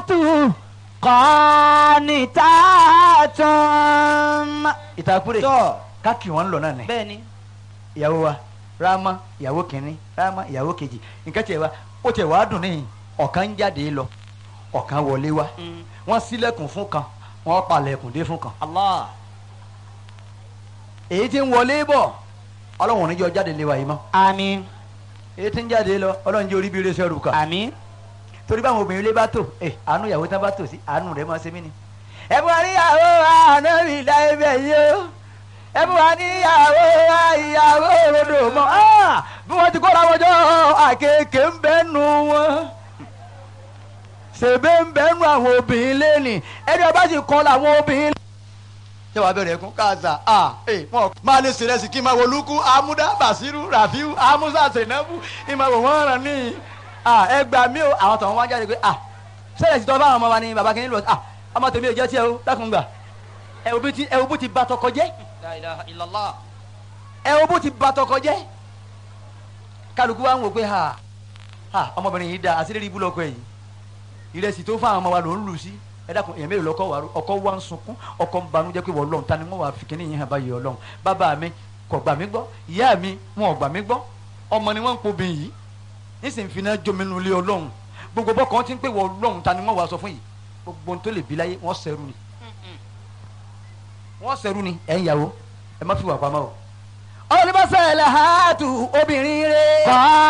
qanitatun. ìtàkùrẹ̀ tọ́ káàkiri wọn lọ náà ni bẹ́ẹ̀ ni ìyàwó wa ráàmà ìyàwó kìnínní ráàmà ìyàwó kejì nǹkan tiẹ̀ wa ó tiẹ̀ wàá dùn níyìn ọ̀kan ń jáde lọ ọ̀kan wọlé wá Mm. wọ́n ṣílẹ̀kùn fún kan wọ́n palẹ̀kùn dé fún kan Allah èyí tí ń wọlé bọ̀ ọlọ́run ò ní jọ jáde lé wa yìí mọ́ àmín èyí tí ń jáde lọ ọlọ́run jẹ́ orí bí iléeṣẹ́ rù kà àmín. torí báwọn obìnrin ilé bá tò ẹ àánú ìyàwó tán bá tò sí àánú rẹ̀ máa ṣe mí ni. ẹ bú wa níyàwó àná mi ìlà ibẹ̀ yìí o ẹ bú wa níyàwó ìyàwó òrodò mọ́ Ah! bí wọ́n ti kóra wọn jọ àkekèé ń bẹ́ nu wọn ṣèbé ń bẹ́ nu àwọn obìnrin lẹ́nì ẹni ọba sì kọ́ làwọn obìnrin. ṣé wàá bẹ̀rẹ̀ ẹ̀kún káàsà ah ẹ̀ wọ́n máa lè ṣèrẹsì kí n máa wo lukú amúdá bàṣírù ràfíù amúsà ṣènàbù ìmọ̀ wò wọ́n ràn níyì ah ẹ gbà mí o àwọn tọ̀hún wá jáde pé ah sẹ́lẹ̀ sì tọ́ báwọn ọmọ wa ni bàbá kìíní lọ ah ọmọ tèmi ò jẹ́ tiẹ̀ o dákun gbà ẹ wo bí ti ẹ wo bó ti ba tọkọ jẹ́ la ilaha illallah ẹ wo bó ti ba tọkọ jẹ́ kálukú wa ń wò pé ha ha ọmọbìnrin yìí da àṣírí ibú lọkọ yìí ìrẹsì tó fáwọn ọmọ wa ló ń lù sí ẹ dákun èèyàn mélòó lọkọ wa ọkọ wa ń sunkún ọkọ ń banújẹ́ pé wọ́n lọ́n ta ni wọ́n wà fi kíní yìí hàn báyìí ọlọ́run bàbá mi kò gbà mí gbọ́ ìyá mi wọn ò gbà mí gbọ́ ọmọ ni wọ́n ń pobìn yìí nísìnyí fi náà jominu lé ọlọ́run gbogbo bọ́ kan ti ń pè wọ́n ọlọ́run ta ni wọ́n wà sọ fún yìí gbogbo ohun tó lè bí láyé wọ́n sẹ́rù ni wọ́n sẹ́rù ni ẹ̀ ń yàwó ẹ má fi wà pamọ́ o. olùbọ́sẹ̀ làhátù obìnrin rẹ̀.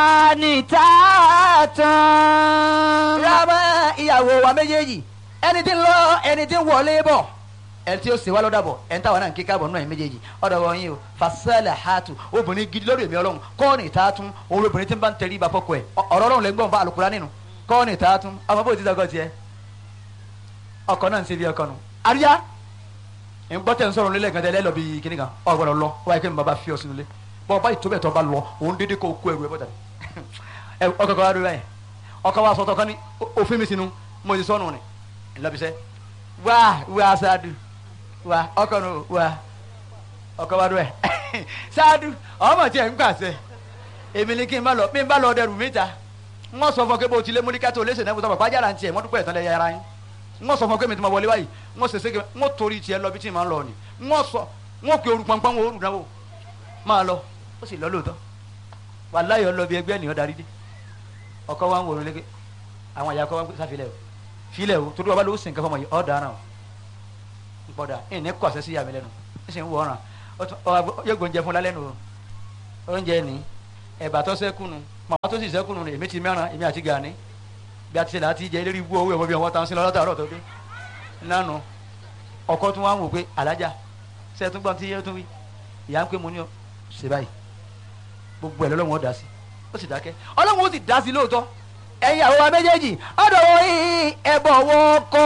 qanitatun. rámà ìyàwó wa méjèèjì ẹni tí ń lọ ẹni tí ń wọlé bọ̀ ẹni tí ó ṣe wá lọ́dà bọ̀ ẹni táwọn náà ń kíkà bọ̀ nínú ẹ̀yìn méjèèjì ọ̀dọ̀ wọn yìí o fasẹ́lẹ̀ hàtù obìnrin gidi lórí èmi ọlọ́run kọ́ọ̀nì tààtún òun obìnrin tí ń bá ń tẹrí ibà fọ́kọ ẹ̀ ọ̀rọ̀ ọlọ́run lè gbọ́n bá àlùkùrá nínú kọ́ọ̀nì tààtún ọmọ bó ti dọ́gọ́ tiẹ̀ ọkọ náà ń ṣe bí ọkọ nù. àríyá ń gbọ́ tẹ̀ ń sọ̀rọ̀ nílẹ̀ kan tẹ́lẹ̀ lọ bí kíní kan ọ gbọ́dọ̀ lọ wáyé kí n bàbá fi ọ sínú ilé bọ́ ọba ìtòbẹ̀ tó bá lọ òun dédé kó kó ẹrù ẹ bọ́tà ẹ ọkọ kan wá dúró báyìí ọkọ wa sọtọ kan ní òfin mi sínú mo ti sọnù ni ńlọbisẹ wá wá sáádù wá ọkọ nù wá ọkọ wa dúró ẹ sáádù ọmọ tiẹ̀ ń gbàsẹ èmi ni kí n bá lọ bí n bá lọ dẹrù mi ta n wọ́n sọ fún ọ pé bó ti lé múlíkà tó léṣe náà mo sọ fún ọ pàjára ń tiẹ̀ mọ́ dúpẹ́ ìtàn lẹ́yà ara yín n wọ́n sọ fún ọ pé mi ti ma wọlé báyìí n wọ́n sèse n wọ́n torí tiẹ̀ lọ bí tí n máa ń lọ ni n wọ́n sọ n wọ́n pe oru pọnpọ́n wo oru náwó máa lọ ó sì lọ lóòótọ́ wàláyé ọ lọ bí ẹgbẹ́ ènìyàn darí dé ọkọ wa ń wòrán léke àwọn àyà kọ wa ń sá filẹ̀ o filẹ̀ o torí ọba ló sìn kẹfọ́ mọ̀ yìí ọ̀ dáná o nkpọ́dà ẹ̀ ní kọ́ àṣẹ sí yàmi lẹ́nu ẹ̀ sì ń wọ̀ ọ̀ràn yóò gbóúnjẹ fún lálẹ́ nu o oúnjẹ ní ẹ̀bà tó sẹ́kùnù màmá tó sì sẹ́kùnù ní èmi ti mẹ́ràn èmi àti gàní bí a ti ṣe láti jẹ eléré ibú owó ẹ̀wọ̀n bí wọ́n ta ń sin lọ́dọ̀ àárọ̀ tó dé nánu ọkọ tún wá ń wò pé alájà sẹ́ẹ̀tún gbọ́n tí yẹ́ tún wí ìyá ń pè mú ní ọ ṣe báyìí gbogbo ẹ̀ lọ́lọ́run ó dá sí ó sì dákẹ́ ọlọ́run ó sì dá sí lóòótọ́ ẹ̀yin àwọn wa méjèèjì ọ̀dọ̀ wọ yín ẹ̀bọ̀ wọ kọ́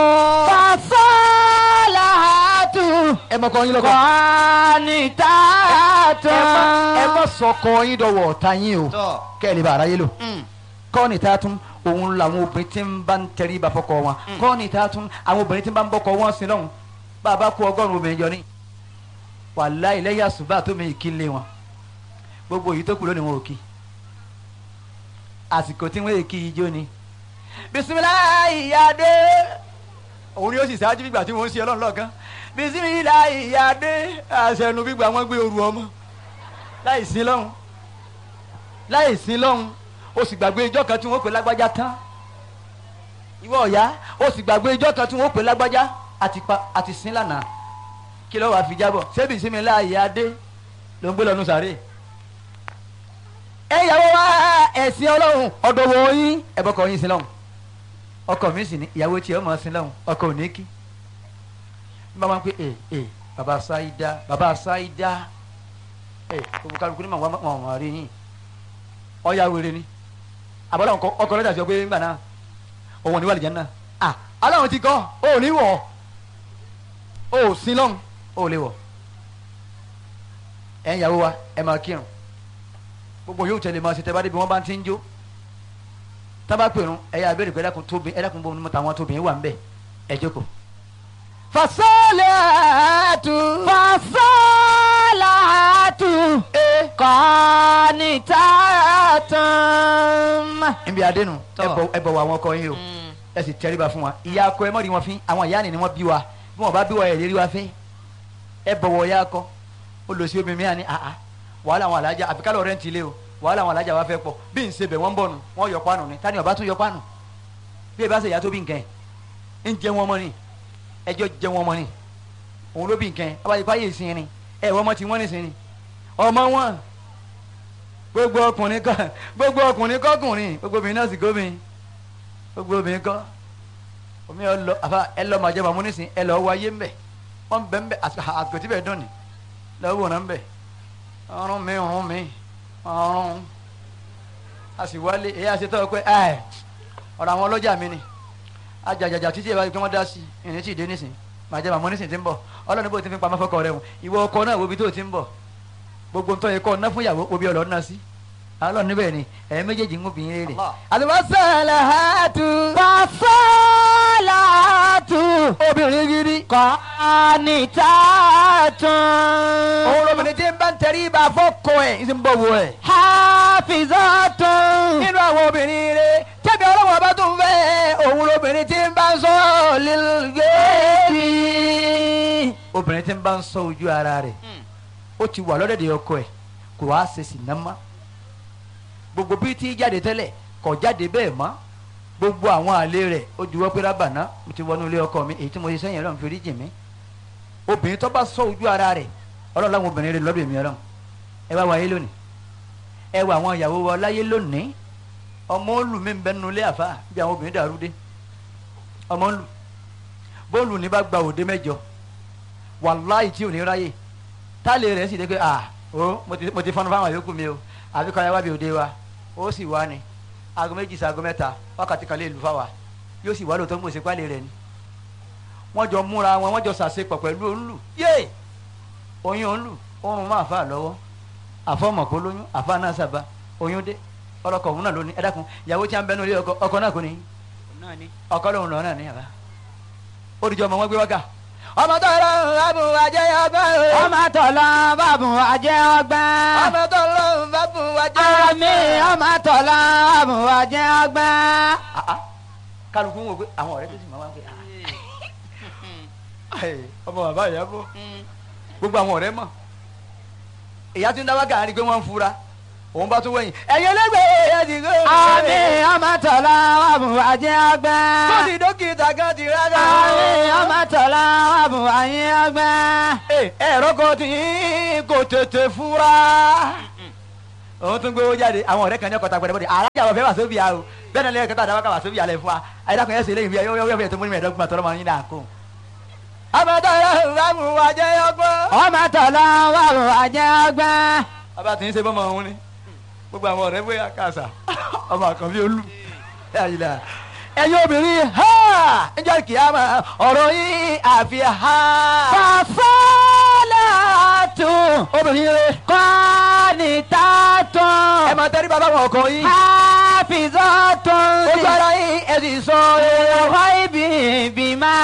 fasalahatu ẹ mọ̀ kọ́ yín lọ́kọ́ qanitatun. ẹ mọ̀ sọkọ yín dọ̀wọ̀ ọ̀tá yín o tọ́ kẹ́ ẹ lè bá aráyé lò kọ́ọ̀nì tá a tún òun làwọn obìnrin tí ń bá ń tẹrí ba fọkọ wọn kọ́ọ̀nì tá a tún àwọn obìnrin tí ń bá ń bọ́kọ wọn sí lọ́hùn bàbá kú ọgọ́rùn-ún obìnrin jọ ní wàláhì lẹ́yìn àsùbá tó mi kí lé wọn gbogbo èyí tó kù lónìí wọn ò kí àsìkò tí wọ́n èkì ijó ni bisimilayi yade òun ni ó sì ṣáájú gbígbà tí wọ́n ń ṣe ọlọ́run lọ́ọ̀kan bisimilayi yade àṣẹnu gbígbà wọn gbé oru ọmọ láì sí lọ́hùn láì sí lọ́hùn o sì gbàgbé ijọ́ kan tí wọ́n pè lágbájá tán ìwọ ọ̀yá o sì gbàgbé ijọ́ kan tí wọ́n pè lágbájá àti pa àti sin lánàá kí ló wàá fi jábọ̀ ṣebí bisimilayi yade ló ń gbé lọ́nu sàárè ẹ yàwó wa ẹ̀sìn ọlọ́run ọ̀dọ̀ wọ̀ yín ẹ̀bọ̀kọ̀ yín sí lọ́hùn ọkọ mi sì ní ìyàwó tí ọmọ sí lọ́hùn ọkọ ò ní kí n bá wọn pé ẹ ẹ baba sáídá baba sáídá ẹ gbogbo kálukú ní màwọn wọn wọn rí yín ọyà wèrè ni àbọ̀lọ́ ọkọ lọ́jà sọ pé ńgbà náà òun ò ní wà lìjẹ́ náà à aláwọn ti kọ́ ó ò ní wọ̀ ó ò sí lọ́hùn ó ò lè wọ̀ ẹ̀ ń yàwó wa ẹ̀ máa kírun gbogbo yóò tẹ̀lé máa ṣe tẹ́ bá débi wọ́n bá ti ń jó tábà pèrún ẹ̀yà abẹ́rẹ́ pé ẹ̀dàkùn tóbi ẹ̀dàkùn bọ́ onímọ̀ táwọn tóbi wà ń bẹ̀ ẹ̀ jókòó. fasalahatu fasalahatu qanitatun. níbi àdénù Tọ́. ẹ bọ̀ wọ àwọn ọkọ yín o ẹ sì tẹríba fún wa ìyá akọ ẹ mọ̀ rí wọn fín àwọn ìyá ni ni wọ́n bí wa bí wọ́n bá bí wa ẹ̀ lérí wa fẹ́ ẹ bọ̀wọ̀ ìyá akọ ó lọ sí obìnrin mi àní àá wàhálà àwọn alájà àfi kálọ̀ rẹ́ǹtì ilé o wàhálà àwọn alájà wa fẹ́ pọ̀ bí n ṣe bẹ̀ wọ́n ń bọ̀ nù wọ́n yọ pánù ni tani ọba tún yọ pánù bí ẹ bá ṣe ìyá tó bí nǹkan ẹ̀ ń jẹ wọn mọ́ ni ẹjọ́ jẹ wọn mọ́ ni òun ló bí nǹkan ẹ̀ abáyé fáyé ìsìn ni ẹ̀ wọ́n mọ́ ti wọ́n nìsín ni ọmọ wọn gbogbo ọkùnrin kọ gbogbo ọkùnrin kọkùnrin gbogbo obìnrin náà sì gómìn gbogbo obìnrin kọ omi ẹ lọ àfa ẹ lọ màjẹ màmú nísìn ẹ lọ wáyé ńbẹ wọn bẹ ńbẹ àgbẹtí bẹ dùn ní lọ́wọ́ wọn ńbẹ ọrùn mi ọrùn mi ọrùn a sì wálé èyí àti tọ́ pé ẹ ọ̀rọ̀ àwọn ọlọ́jà mi ni ajàjàjà títí ẹ bá gbé wọn dá sí ìrìn tí ì dé nísìn màjẹ màmú nísìn ti ń bọ̀ ọlọ́run bó ti fi pamọ́ fọkọ rẹ wọn ìwọ ọkọ náà wo ibi tó ti ń bọ̀ gbogbo ntọ́ yẹ kọ́ ọ̀nà fún ìyàwó obi ọ̀lọ́ ọ̀nà sí alọ́ níbẹ̀ ni ẹ̀yin méjèèjì ń obìnrin rere. àlùbọ́sẹ̀lẹ̀ hàtú. Fasalatu. obìnrin gidi. Qanitatun. òun lóbìnrin tí ń bá ń tẹrí ibà fọ́kọ ẹ̀ ń sì ń bọ̀ wọ ẹ̀. Hafizatun. nínú àwọn obìnrin rere tẹ́bi ọlọ́wọ́ bá tún fẹ́ òun lóbìnrin tí ń bá ń sọ lílgéèdì. obìnrin tí ń bá ń sọ ojú ara rẹ̀ ó ti wà lọ́dẹ̀dẹ̀ ọkọ ẹ̀ kò wá ṣe sì ná mọ́ gbogbo bí tí jáde tẹ́lẹ̀ kò jáde bẹ́ẹ̀ mọ́ gbogbo àwọn àlè rẹ̀ ó juwọ́ pé rábàná mo ti wọnú ilé ọkọ mi èyí tí mo ṣe sẹ́yìn ọlọ́run fi rí jì mí obìnrin tó bá sọ ojú ara rẹ̀ ọlọ́run láwọn obìnrin rẹ̀ lọ́dọ̀ èmi ọlọ́run ẹ wá wáyé lónìí ẹ wá àwọn ìyàwó wa láyé lónìí ọmọ olù mi ń bẹ nínú ilé àfa bí àwọn obìnrin dàrú dé ọmọ olù bóòlù ní bá gba òde mẹ́jọ wàláì tí ò ní ráyè táàlì rẹ̀ sì dé pé ah o mo ti mo ti fọnú fáwọn yòókù mi o àbí kọ́ ẹ wá bí òde wa ó sì wá ni aago méjì sí aago mẹ́ta wákàtí kan lè lù fáwa yóò sì wá lóòótọ́ mo sì pálí rẹ̀ ni wọ́n jọ múra wọn wọ́n jọ sàṣepọ̀ pẹ̀lú òǹlù yé oyún òǹlù oorun máa fà lọ́wọ́ àfọmọ̀kó lóyún àfa náà sábà oyún dé ọlọ́kọ̀ òun náà lónìí ẹ dákun ìyàwó tí a ń bẹnu ilé ọkọ ọkọ náà kò ní ọkọ lòun lọ náà ní àbá ó dìjọ ọmọ wọn gbé wákà ọmọ tó lọ bàbù ajẹ́ ọgbẹ́ o. Ọmọ tọ̀lọ́ bàbùn àjẹ́ ọgbẹ́. ọmọ tó lọ bàbù ajẹ́ Àmì ọmọ tọ̀lọ́ bàbùn àjẹ́ ọgbẹ́. Ah, ah. kálukú ń wò pé àwọn ọ̀rẹ́ tó sì máa wá pé ah. Ẹ, ọmọ bàbá ìyá bọ̀ gbogbo àwọn ọ̀rẹ́ mọ̀ ìyá tí ń dá wákà á rí i pé wọ́n ń fura òun bá tún wẹ̀yìn ẹ̀yin ẹlẹ́gbẹ̀ẹ́ ẹ̀ ti gbé. Àmì ọmọ tọ̀lọ́ bàbùn àjẹ́ ọgbẹ́. tó ti dókítà kan ti rárá. Àmì ọmọ tọ̀lọ́ bàbùn àjẹ́ ọgbẹ́. Ẹ, ẹ̀rọ kan tí kò tètè fura. òun tún gbowó jáde àwọn ọ̀rẹ́ kan ní ọkọ̀ tagbọ̀dẹ̀ bọ́dẹ̀ alájà wọ̀ fẹ́ wà sóbì àrò bẹ́ẹ̀ náà lẹ́yìn kẹta àdáwọ́ ká wà sóbì àlẹ́ fún wa ayédàkùn yẹn sì léyìn bí ẹ yọ fẹ́ tó múni mẹ́ẹ̀ẹ́dọ́gbọ̀n tọrọ máa ń yín náà kó. àmọ́tọ́ yẹn rámù wá jẹ́ ọgbọ́n. Ọmọ tọ̀lọ́ bàbùn àjẹ́ ọgbẹ́. bàbá tí ń ṣe bọ́mọ òun ni gbogbo àwọn ọ̀rẹ́ bóyá kàṣà ọmọ àkànbí olú ẹ̀yin obìnrin ha ǹjẹ́ kìámà ọ̀rọ̀ yín àfi ha. Fasalatu. obìnrin rẹ Qanitatun. ẹ máa tẹ́rí bàbá wọn ọkọ yín Hafizatun. ojú ara yín ẹ sì sọ ẹ. Ghaibi bima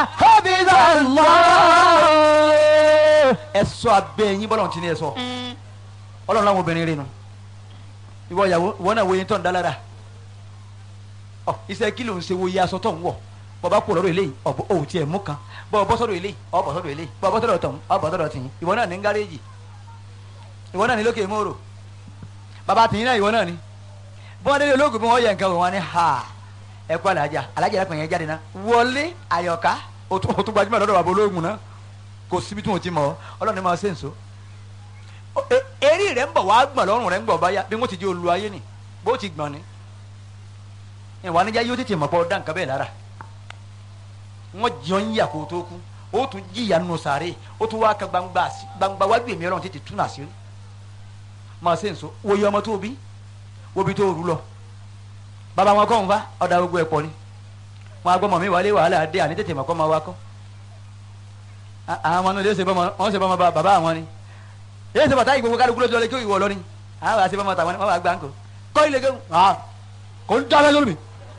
Allah. ẹ sọ abẹ yín bọ́lá ti ní ẹ sọ ọlọ́run láwọn obìnrin rẹ nu ìwọ ìyàwó ìwọ náà wo yín tó ń dá lára ọ iṣẹ́ kí ló ń ṣe wo iye aṣọ tó ń wọ̀ bọ́ bá kú lọ́dọ̀ eléyìí ọ̀bọ òun tiẹ̀ mú kan bọ́ bọ́ sọ́dọ̀ eléyìí ọ̀ bọ́ sọ́dọ̀ eléyìí bọ́ bọ́ sọ́dọ̀ tọ̀hún ọ̀ bọ́ sọ́dọ̀ tìyín ìwọ náà ní gáréèjì ìwọ náà ní lókè mòrò bàbá tìyín náà ìwọ náà ní bí wọ́n délé ológun bí wọ́n yẹ nǹkan wò wọ́n ní ha ẹ kú alájà alájà ẹ̀kọ́ yẹn jáde náà wọlé àyọ̀ká o tún o tún gbajúmọ̀ lọ́dọ̀ bàbá ológun náà kò síbi tí wọ́n ti mọ̀ ọ́ ọlọ́run ní máa ṣe nso O- e- eré rẹ̀ ń bọ̀ wá gbọ̀n lọ́rùn rẹ̀ ń bọ̀ báyà bí wọ́n ti di olú ayé ni bó ti gbọ̀n ni ìwà níjà yóò tètè mọ̀ pọ̀ dá nǹkan bẹ́ẹ̀ lára wọ́n jọ ń yà kó tó kú ó tún jìyà nù sàárè ó tún wá ka gbangba sí- gbangba wájú èmi ọlọ́run tètè tún àṣírí máa ṣe nso wòye ọmọ tó bí wóbi tó rú lọ bàbá wọn kọ́ ń fa ọ̀dà gbogbo ẹ̀ pọ̀ ni wọn agbọ́mọ mi wálé wàhálà dé àní tètè mọ̀ kọ́ máa wá kọ́ À- àwọn ọmọ náà lè ṣe bọ́mọ wọn ṣe bọ́mọ bá- bàbá àwọn ni yéé ṣe bàtà ìgbòho kálukú lójú ọlẹ́ kí ìwọ lọ ni àwọn àṣẹ bọ́mọ tàwọn ni wọn bá gbà ń kó kọ́ ilé kéwù ah kò ń dábẹ́ lórí mi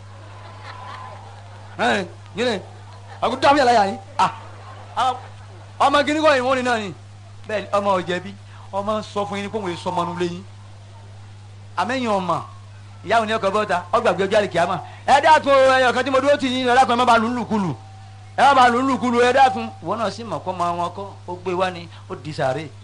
ẹ̀ yín ni àkó dábẹ́ yàrá yàrá yín ah àwọn- ọmọ gíní kọ́ ìwọ́n ni náà ni bẹ́ẹ̀ ni ọmọ ọ̀jẹ̀bi ọmọ sọ fún yín ni kó wọ́n sọ ọmọ nulẹ̀ yín àmẹ́yìn ọmọ ìyá òní ọkọ̀ bọ́ta ọgbàgbé ọjọ́ àlèkè àmọ́ ẹ dákun ẹyọ kan tí mo dúró tì yín ẹ dákun ẹ má ba lù ú lùkulù ẹ má ba lù ú lùkulù ẹ dákun ìwọ náà sì mọ̀ kọ́ máa wọn kọ́ ó gbé wá ni ó di sàárè